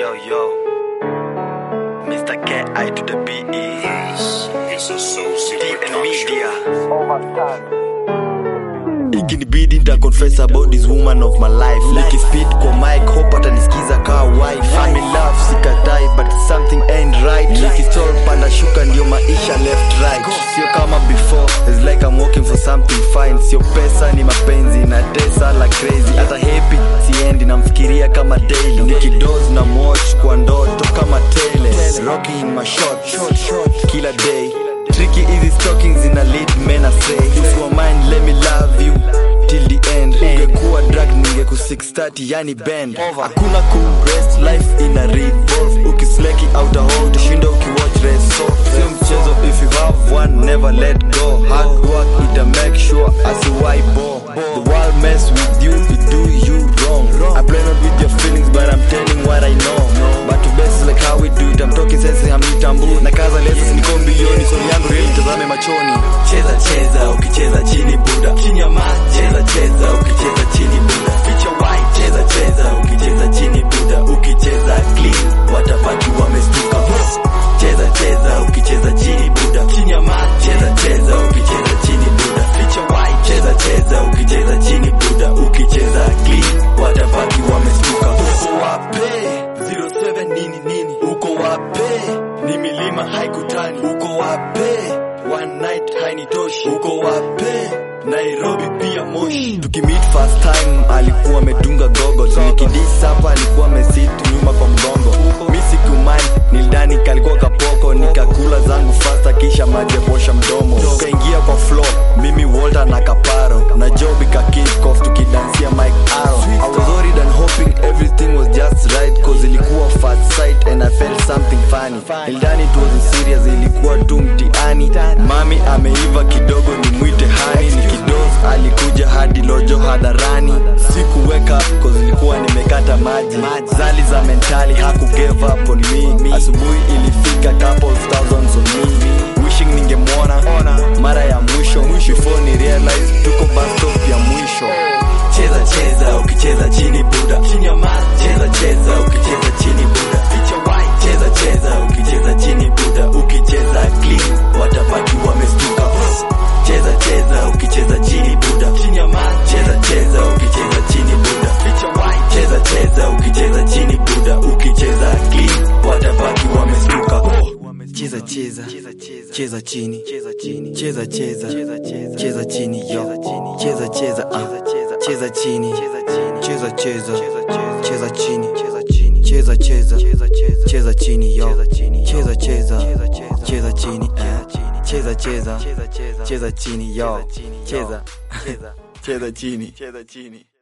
Yo, yo. Mr. K.I. to the B.E. Deep and media. Ikinibidi nita confess about this woman of my life Nikispit kwa mic hope atanisikiza kaa wife I'm in love sikatai but something ain't right Nikistol panda shuka ndio maisha left right Sio kama before it's like I'm working for something fine Sio pesa ni mapenzi na tesa la crazy Hata happy siendi namfikiria kama daily Nikidoze na watch kwa ndoto kama tele Rocking in my shorts kila day Tricky easy stockings in a lead men astray If you are mine let me love you till the end Ungekuwa drag ningeku 630 yani bend Hakuna ku rest life in a revolve Ukisleki out a hole tushinda ukiwatch race so Sio mchezo if you have one never let go Hard work ita make sure asiwai bo The world mess with you it do you wrong I play not with your feelings but I'm telling what I know But to best like how we do it I'm talking sense hamnitambu Na kaza lesa niko mbilioni Soni yangu real tazame machoni cheza cheza ukicheza chini buda chini ya maji cheza cheza ukicheza chini buda ficha white cheza cheza ukicheza chini buda ukicheza clean watapaki wamestuka cheza cheza ukicheza chini buda chini ya maji cheza cheza ukicheza chini buda ficha white cheza cheza ukicheza chini buda ukicheza clean watapaki wamestuka uko wape 07 nini nini uko wape ni milima haikutani uko wape one night hainitoshi uko wape nairobi pia moshi tukimit first time alikuwa amedunga gogo nikidis hapa alikuwa amesit nyuma kwa mgongo mi sikumai nildani kalikuwa kapoko nikakula zangu fasta kisha maji ya kuosha mdomo tukaingia kwa floor mimi walter na kaparo na job ikakikof tukidansia mike aro I was worried and hoping everything was just right cause ilikuwa first sight and I felt something funny nildani it wasn't serious ilikuwa tu mtiani mami ameiva kidogo ni mwite hani nikidos alikuja hadi lojo hadharani siku wake up cause ilikuwa nimekata maji zali za mentali haku give up on me asubuhi ilifika couples thousands on me wishing ningemwona mara ya mwisho before ni realize tuko bus stop ya mwisho cheza cheza ukicheza chini buda chini ya maji cheza cheza ukicheza chini buda ficha white cheza cheza ukicheza chini buda ukicheza clean watapaki wamestuka cheza cheza ukicheza chini buda chini ya maji cheza cheza ukicheza chini buda ficha white cheza cheza ukicheza chini buda ukicheza clean watapaki wamestuka cheza cheza cheza chini cheza cheza cheza chini yo cheza cheza ah cheza chini cheza cheza cheza chini cheza cheza cheza chini yo cheza cheza cheza chini ah cheza cheza cheza chini yo cheza cheza chini cheza chini